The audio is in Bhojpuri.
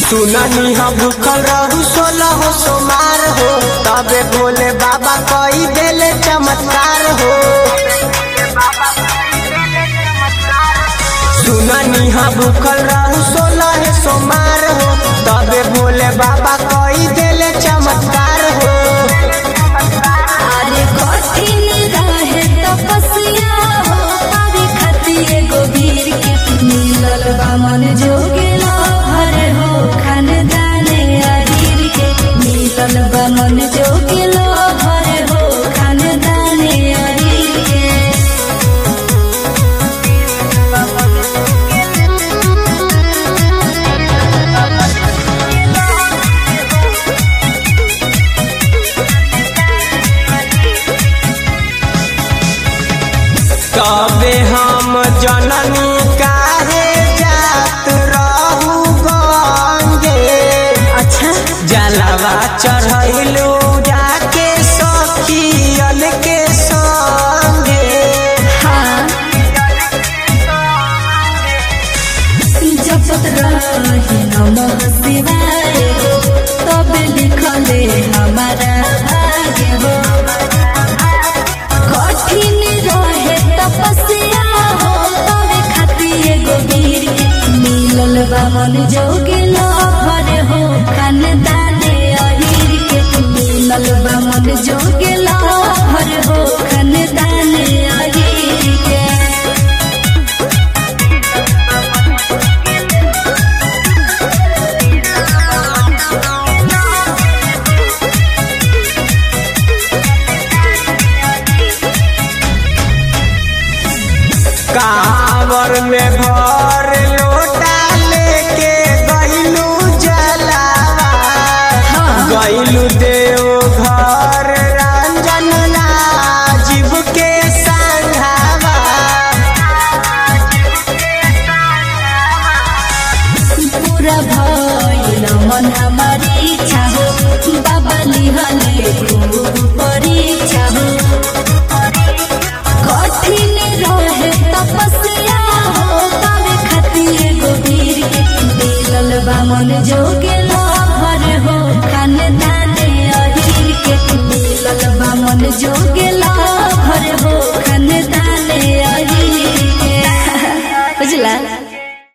सुननी हम भूखल रहू सोलह हो सोमार हो तबे भोले बाबा कई देले चमत्कार हो सुननी हम भूखल रहू सोलह है सोमार हो तबे भोले बाबा कई देले चमत्कार हो अरे कठिन रहे तपस्या हो पावे खातिर एगो वीर के मिलल बा मन जोगेला हर हो खानदाने अहीर के मिलल बा मन जोगेला हर हो खानदाने अहीर के तबे हम जननी काहे जात रहू गंगे अच्छा जलवा चढ़ैलू जाके सखियन के संगे हाँ जपत रही नमः शिवाय तब लिखले हमारा भाग्य हो कठिन रहे तपस्या हो तब खातिर एगो वीर के मिलल बा मन जोगिल भर हो खानदाने अहीर के मिलल बा मन जोगिल भर हो खानदाने अहीर के कांवर में भर लोटा लेके गईलू जलावा गईलू देव घर रंजन राजीव के संघावा पूरा भइल मन हमारी इच्छा हो बाबा लिहले खूब परीक्षा हो कठिन रहे तपस्या हो तबे खातिर एगो वीर के मिलल बा मन जोगेल भर हो खानदाने अहीर के मिलल बा मन जोगेल भर हो खानदाने